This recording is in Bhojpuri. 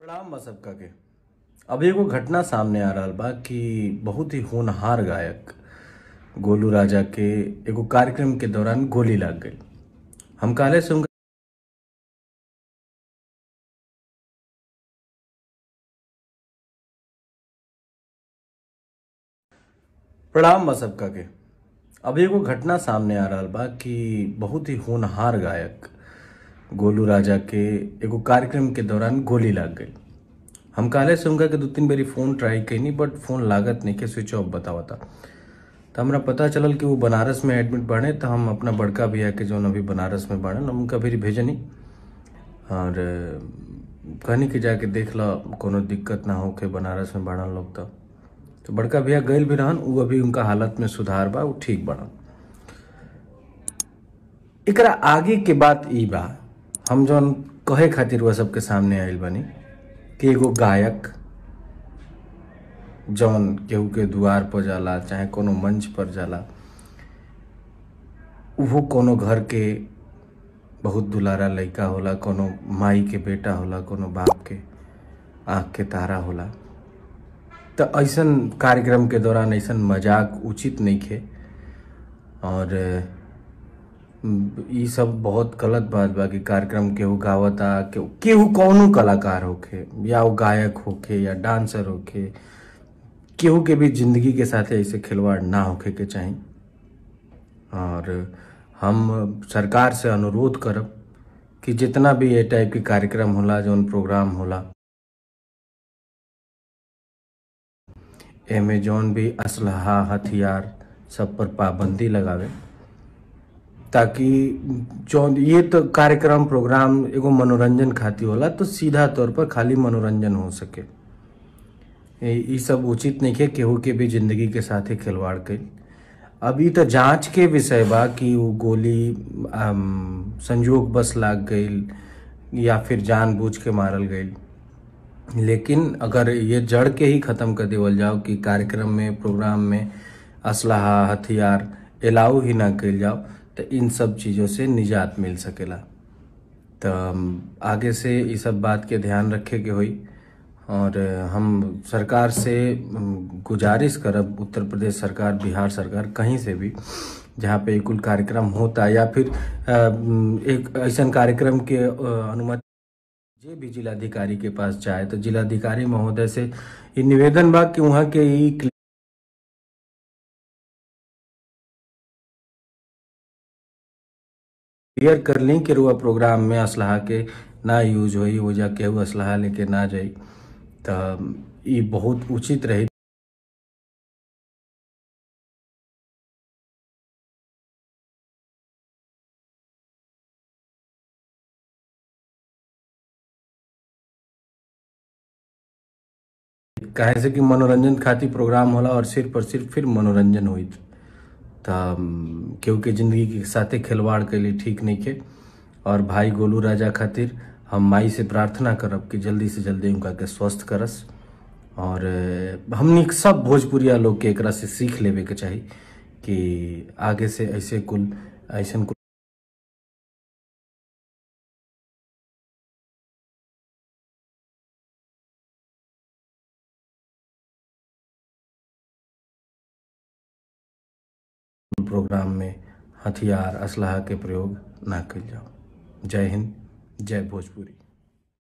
प्रणाम बा सबका के अब एगो घटना सामने आ रहल बा कि बहुत ही होनहार गायक गोलू राजा के एगो कार्यक्रम के दौरान गोली लाग गई हम काले से उनका प्रणाम बा सबका के अब एगो घटना सामने आ रहल बा कि बहुत ही होनहार गायक गोलू राजा के एगो कार्यक्रम के दौरान गोली लाग गई हम काले से उनका के दो तीन बारी फोन ट्राई कैनी बट फोन लागत नहीं के स्विच ऑफ बतावता तो हमरा पता चलल कि वो बनारस में एडमिट बाड़े तो हम अपना बड़का भैया के जौन अभी बनारस में बाड़न हम उनका भी भेजनी और कहनी कि जाके देख ला कोनो दिक्कत ना होके बनारस में बाड़न लोग तो तो बड़का भैया गइल भी रहन उ अभी उनका हालत में सुधार बा उ ठीक बाड़न एकरा आगे के बात ई बा हम जौन कहे खातिर वह सबके सामने आइल बानी कि एगो गायक जौन केहू के दुआर पर जाला चाहे कोनो मंच पर जाला उहो कोनो घर के बहुत दुलारा लइका होला कोनो माई के बेटा होला कोनो बाप के आँख के तारा होला तो ऐसन कार्यक्रम के दौरान ऐसन मजाक उचित नहीं खे और अ, ई सब बहुत गलत बात बा कि कार्यक्रम केहू गावता केहू केहू कौनो कलाकार होखे या वो गायक होखे या डांसर होखे केहू के भी जिंदगी के साथ ऐसे खिलवाड़ ना होखे के चाही और हम सरकार से अनुरोध करब कि जितना भी ये टाइप के कार्यक्रम होला जौन प्रोग्राम होला एमे जौन भी असलहा हथियार सब पर पाबंदी लगावे ताकि जौन ये तो कार्यक्रम प्रोग्राम एगो मनोरंजन खातिर होला तो सीधा तौर पर खाली मनोरंजन हो सके ए- ई सब उचित नहीं है केहू के भी जिंदगी के साथ ही खिलवाड़ कईल अभी तो जांच के विषय बा कि वो गोली अम, संजोग बस लाग गईल या फिर जानबूझ के मारल गईल लेकिन अगर ये जड़ के ही खत्म कर देवल जाओ कि कार्यक्रम में प्रोग्राम में असलहा हथियार अलाउ ही ना कल जाओ तो इन सब चीज़ों से निजात मिल सकेला तो अम, आगे से ये सब बात के ध्यान रखे के होई और अ, हम सरकार से अम, गुजारिश करब उत्तर प्रदेश सरकार बिहार सरकार कहीं से भी जहाँ पे कुल कार्यक्रम होता या फिर अ, अम, एक ऐसा कार्यक्रम के अ, अनुमति जे भी जिलाधिकारी के पास जाए तो जिलाधिकारी महोदय से ये निवेदन बा कि वहाँ के ई क्लियर कर ली कि रुआ प्रोग्राम में असलहा के ना यूज होई वो जा केहू असलहा लेके ना जाई तो ई बहुत उचित रही काहे से कि मनोरंजन खातिर प्रोग्राम होला और सिर्फ और सिर्फ फिर मनोरंजन हुई तो केहू के जिंदगी के साथे खिलवाड़ के लिए ठीक नहीं के और भाई गोलू राजा खातिर हम माई से प्रार्थना करब कि जल्दी से जल्दी उनका के स्वस्थ करस और अ, हमनी सब भोजपुरिया लोग के एकरा से सीख लेवे के चाही कि आगे से ऐसे कुल ऐसन कुल प्रोग्राम में हथियार असलहा के प्रयोग ना कल जाओ जय हिंद जय भोजपुरी